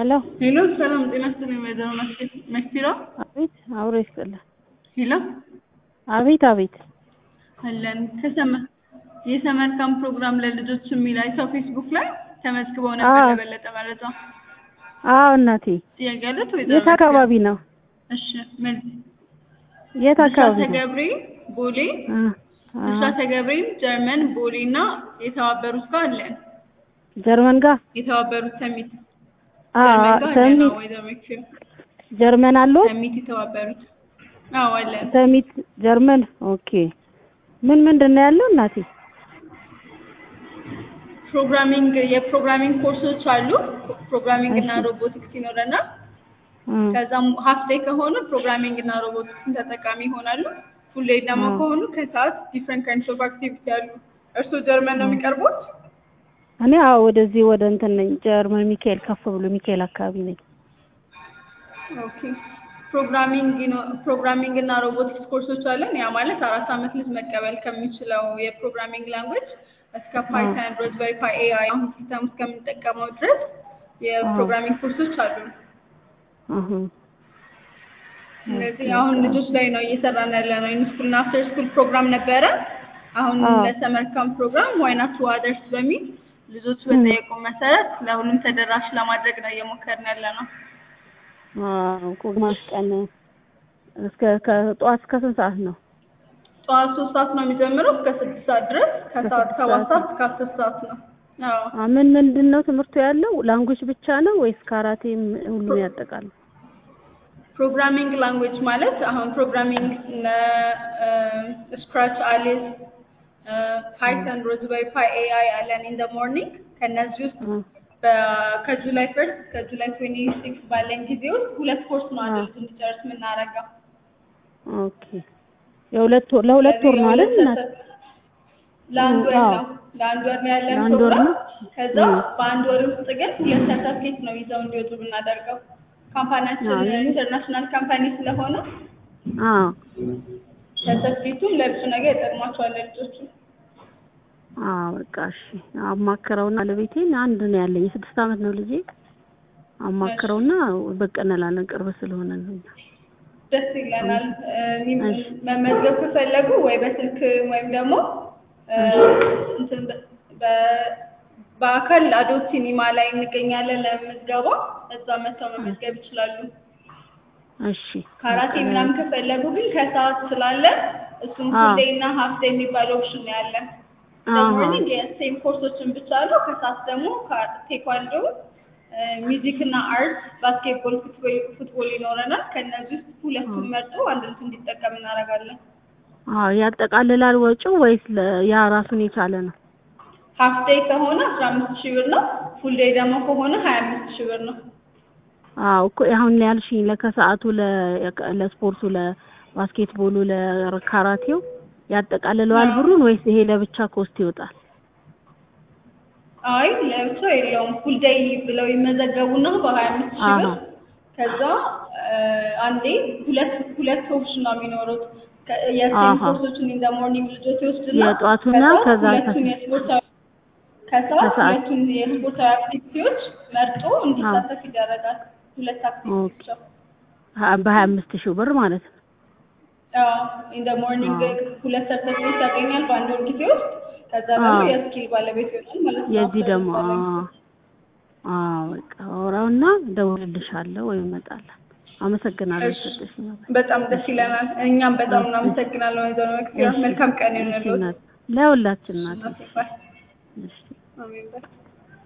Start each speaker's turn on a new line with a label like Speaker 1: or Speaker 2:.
Speaker 1: ሄሎ
Speaker 2: ሄሎ ሰላም ጤና ይስጥልኝ ወይዘሮ መስፊራ
Speaker 1: አቤት አብሮ ይስጥልን
Speaker 2: ሄሎ
Speaker 1: አቤት አቤት
Speaker 2: አለን ከሰመ- የሰመር ካምፕ ፕሮግራም ለልጆች የሚል አይተው ፌስቡክ ላይ ተመዝግበው ነበር
Speaker 1: አዎ።
Speaker 2: ለበለጠ መረጃ
Speaker 1: አዎ እናቴ
Speaker 2: ጥያቄ አለት ወይዘሮ
Speaker 1: የት አካባቢ ነው
Speaker 2: እሺ ምን
Speaker 1: የት አካባቢ
Speaker 2: ብስራተ
Speaker 1: ነው
Speaker 2: ገብርኤል ቦሌ
Speaker 1: አ አ
Speaker 2: ብስራተ ገብርኤል ጀርመን ቦሌ እና የተባበሩት ጋር አለን
Speaker 1: ጀርመን ጋር
Speaker 2: የተባበሩት ሰሚት
Speaker 1: አ
Speaker 2: ጀርመን ጋር አለን
Speaker 1: ሰሚት
Speaker 2: አዎ ወይዘሮ መስፊራ
Speaker 1: ጀርመን አለው
Speaker 2: ሰሚት የተባበሩት አዎ አለን
Speaker 1: ሰሚት ጀርመን ኦኬ ምን ምንድን ነው ያለው እናቴ
Speaker 2: ፕሮግራሚንግ የፕሮግራሚንግ ኮርሶች አሉ ፕሮግራሚንግ እና ሮቦቲክስ ይኖረናል
Speaker 1: አ
Speaker 2: ከዛም ሀፍ ዴይ ከሆኑ ፕሮግራሚንግ እና ሮቦቲክስን ተጠቃሚ ይሆናሉ። ፉል ዴይ ደግሞ
Speaker 1: አዎ።
Speaker 2: ከሆኑ ከሰዓት ዲፍረንት ካይንድስ ኦፍ አክቲቪቲ አሉ። እርስዎ ጀርመን ነው የሚቀርቡት?
Speaker 1: እኔ አዎ ወደዚህ ወደ እንትን ነኝ ጀርመን ሚካኤል ከፍ ብሎ ሚካኤል አካባቢ ነኝ
Speaker 2: ኦኬ ፕሮግራሚንግ ነው ፕሮግራሚንግ እና ሮቦቲክስ ኮርሶች አለን። ያ ማለት አራት አመት ልጅ መቀበል ከሚችለው የፕሮግራሚንግ ላንጉዌጅ እስከ ፓይተን፣ ሮዝበሪ ፓይ ኤአይ አሁን ሲስተም እስከምንጠቀመው ድረስ የፕሮግራሚንግ ኮርሶች አሉ።
Speaker 1: አሁ
Speaker 2: ስለዚህ አሁን ልጆች ላይ ነው እየሰራን ያለ ነው። ኢንስኩል እና አፍተር ስኩል ፕሮግራም ነበረ። አሁን
Speaker 1: አዎ።
Speaker 2: ለሰመር ካምፕ ፕሮግራም ዋይ ናት ቱ አደርስ በሚል ልጆች በጠየቁ መሰረት ለሁሉም ተደራሽ ለማድረግ ነው እየሞከርን ያለ ነው።
Speaker 1: አዎ ግማሽ ቀን እስከ ከጠዋት እስከ ስንት ሰዓት ነው
Speaker 2: ጠዋት ሶስት ሰዓት ነው የሚጀምረው እስከ ስድስት ሰዓት ድረስ ከሰዓት
Speaker 1: ከስድስት
Speaker 2: ሰባት
Speaker 1: ሰዓት
Speaker 2: ሰዓት እስከ አስር ሰዓት ነው። አዎ
Speaker 1: አ ምን ምንድን ነው ትምህርቱ ያለው ላንጉጅ ብቻ ነው ወይስ ካራቴም ሁሉም ያጠቃል
Speaker 2: ፕሮግራሚንግ ላንጉዌጅ ማለት አሁን ፕሮግራሚንግ ስክራች፣ አሊስ፣ ፓይተን፣ ሮዝበሪ ፓይ ኤአይ አለን ኢን ደ ሞርኒንግ ከእነዚህ ውስጥ
Speaker 1: አ
Speaker 2: በ- ከጁላይ ፈርስት እስከ ጁላይ ትዌንቲ ሲክስ ባለን ጊዜ ውስጥ ሁለት ኮርስ ነው አንድ ልጅ እንዲጨርስ የምናደርገው።
Speaker 1: ኦኬ የሁለት ወር ለሁለት ወር ነው አይደል እናት
Speaker 2: ለአንድ ወር
Speaker 1: አዎ።
Speaker 2: ነው ለአንድ ወር ነው ያለን
Speaker 1: ለአንድ ወር
Speaker 2: ፕሮግራም።
Speaker 1: ነው?
Speaker 2: ከዛ
Speaker 1: እ።
Speaker 2: በአንድ ወር ውስጥ ግን ሁለት ሰርተፍኬት ነው ይዘው እንዲወጡ ብናደርገው። ካምፓኒያችን
Speaker 1: አዎ።
Speaker 2: ኢንተርናሽናል ካምፓኒ ስለሆነ
Speaker 1: አዎ
Speaker 2: ሰርተፍኬቱም ለብዙ ነገር ይጠቅማቸዋል ለልጆቹ።
Speaker 1: አዎ በቃ እሺ አማክረውና ለቤቴን አንድ ነው ያለኝ የስድስት አመት ነው ልጄ አማክረውና በቃ እንላለን ቅርብ ስለሆነ ነው
Speaker 2: ደስ ይለናል። እኔም
Speaker 1: እሺ።
Speaker 2: መመዝገብ ከፈለጉ ወይ በስልክ ወይም ደግሞ እ፣ እንትን በ- በ- በአካል አዶት ሲኒማ ላይ እንገኛለን ለምዝገባ እዛ መጥተው መመዝገብ ይችላሉ።
Speaker 1: እሺ
Speaker 2: ካራቴ ምናምን ከፈለጉ ግን ከሰዓት ስላለ እሱም
Speaker 1: አዎ።
Speaker 2: ፉል ዴይ እና ሀፍ ዴይ የሚባል ኦፕሽን ነው ያለን።
Speaker 1: አሃ
Speaker 2: ሞርኒንግ የሴም ኮርሶችን ብቻ አለው። ከሰዓት ደግሞ ካ- ቴኳንዶ፣ ሚውዚክ እና አርት፣ ባስኬትቦል፣ ፉትቦል ፉትቦል ይኖረናል። ከእነዚህ ውስጥ ሁለቱን መርጦ አንድ ልጅ እንዲጠቀም እናደርጋለን።
Speaker 1: አዎ ያጠቃልላል ወጪው ወይስ ለ- ያ ራሱን የቻለ ነው
Speaker 2: ሀፍ ዴይ ከሆነ አስራ አምስት ሺህ ብር ነው። ፉል ዴይ ደግሞ ከሆነ ሀያ አምስት ሺህ ብር ነው።
Speaker 1: አዎ እኮ አሁን ያልሽኝ ለከሰዓቱ ለ- ለስፖርቱ ለባስኬትቦሉ ለካራቴው ያጠቃልለዋል
Speaker 2: አዎ።
Speaker 1: ብሩን ወይስ ይሄ ለብቻ ኮስት ይወጣል
Speaker 2: አይ ለብቻ የለውም። ፉል ዴይ ብለው ይመዘገቡና በሀያ አምስት ሺህ ብር
Speaker 1: አሃ
Speaker 2: ከዛ እ፣ አንዴ ሁለት ሁለት ኦፕሽን ነው የሚኖሩት። ከ- የሴም
Speaker 1: አሃ።
Speaker 2: ኮርሶችን ኢን ዘ ሞርኒንግ ልጆች ይወስድና
Speaker 1: የጧቱና ከዛ
Speaker 2: ሁለቱን የስፖርታዊ ከሰዓት
Speaker 1: ከሰዓት።
Speaker 2: ሁለቱን የስፖርታዊ አክቲቪቲዎች መርጦ እንዲሳተፍ ይደረጋል። ሁለት አክቲቪቲ ብቻ
Speaker 1: ሀ- በሀያ አምስት ሺህ ብር ማለት ነው
Speaker 2: ኢን ዘ ሞርኒንግ
Speaker 1: አዎ።
Speaker 2: ሁለት ሰርተፊኬት ያገኛል በአንድ ወር ጊዜ ውስጥ። ከዛ ደግሞ
Speaker 1: አዎ።
Speaker 2: የስኪል ባለቤት ይሆናል ማለት ነው።
Speaker 1: የዚህ
Speaker 2: አፍተር
Speaker 1: ደግሞ
Speaker 2: ባለቤት።
Speaker 1: አዎ አዎ በቃ አወራውና እደውልልሻለሁ ወይም እመጣለሁ አመሰግናለሁ
Speaker 2: እሺ።
Speaker 1: ሰጠሽኝ
Speaker 2: በጣም ደስ ይለናል። እኛም በጣም እናመሰግናለን ወይዘሮ መክፊራ።
Speaker 1: እሺ።
Speaker 2: መልካም ቀን
Speaker 1: እሺ
Speaker 2: ይሁንልዎት።
Speaker 1: እናት ለሁላችን እናት
Speaker 2: እናቴ ባይ።
Speaker 1: እሺ
Speaker 2: አሜን ባይ።